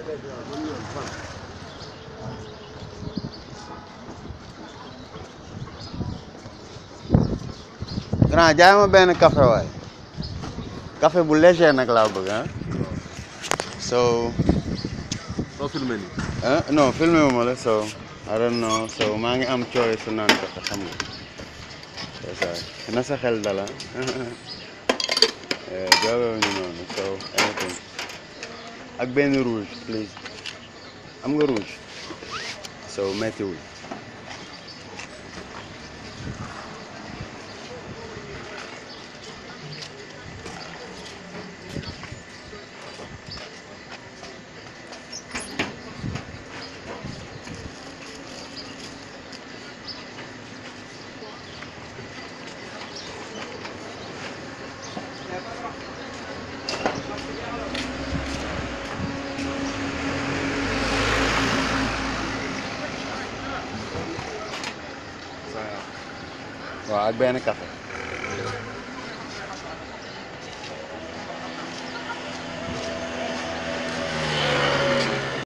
grand jaay ma benn café waay café bu léger nag laa bëgg ah so soo filmé nii. ah non filmé wu ma la so I don't know so maa ngi am cooy su naan café xam nga c'est ça na sa xel dala joobee ñu noonu so anything ak benn rouge please am nga rouge so méttiwul waaw ak benn café